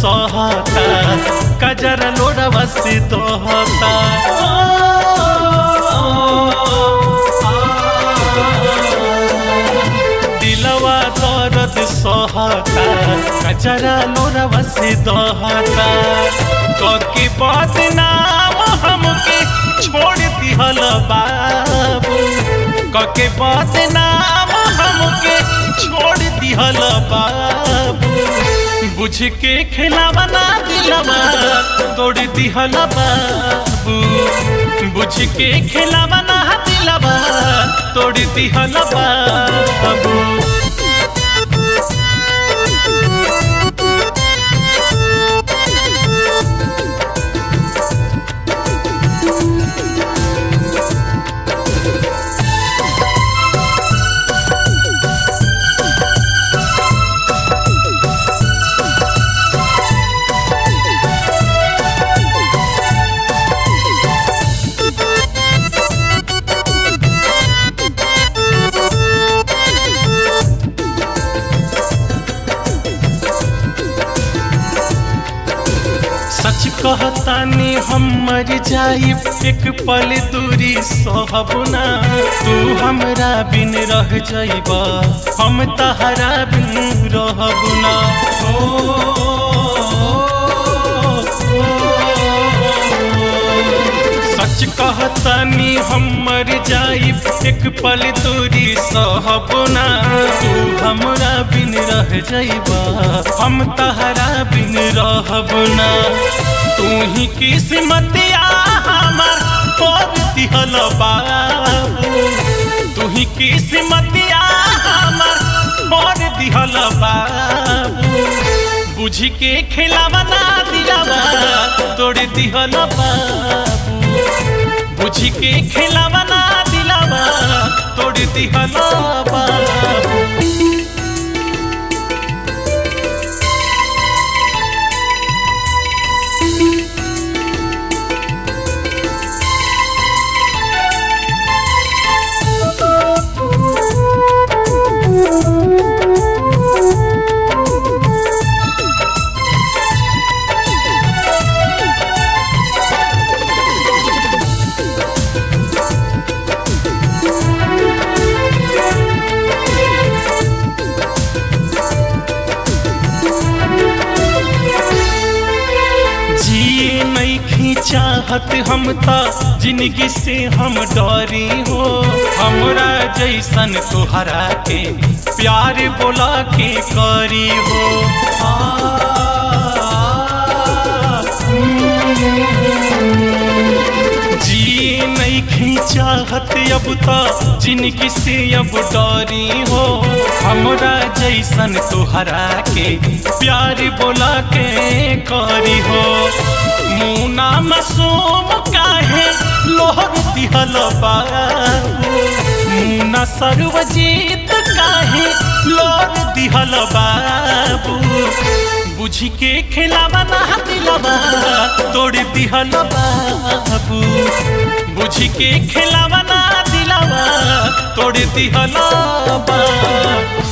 सहता कजर लोड़वा से दोहता दिलवा दर्द सहता कजरा लोड़वा से दोहता कके बदनाम हमके छोड़ दिहल बाबू कके बदनाम हमके छोड़ दिहल बाबू बुझ के खिलावा ना दिलवा तोड़ दिहल बाबू बुझ के खिलावा ना दिलवा तोड़ दिहल बाबू सच कहतानी हम मर जाई एक पल दूरी सहबना तू हमरा बिन रह जाइबा हम तहरा बिन रहबना ओ, सच कहतानी हम मर जाई एक पल दूरी सहबना तू हमरा बिन रह जाइबा हम तहरा बिन रहबना तू ही किस्मतिया हमार पर दिहल बाबू तू ही किस्मतिया हमार पर दिहल बाबू बुझ के खिलावा ना दिलावा तोड़ दिहल बाबू बुझ के खिलावा ना दिलावा तोड़ दिहल बाबू जिए नहीं चाहत हम ता जिंदगी से हम डरी हो हमरा जैसन तोहरा के प्यार बोला के करी हो आ, जिए नहीं चाहत अब ता जिंदगी से अब डरी हो हमरा जैसन तोहरा के प्यार बोला के करी हो मुना मासूम काहे लोहर दिहल बाबू मुना सर्वजीत काहे लोहर दिहल बाबू बुझ के खिलावा ना दिलवा तोड़ दिहल बाबू बुझ के खिलावा ना दिलवा तोड़ दिहल बाबू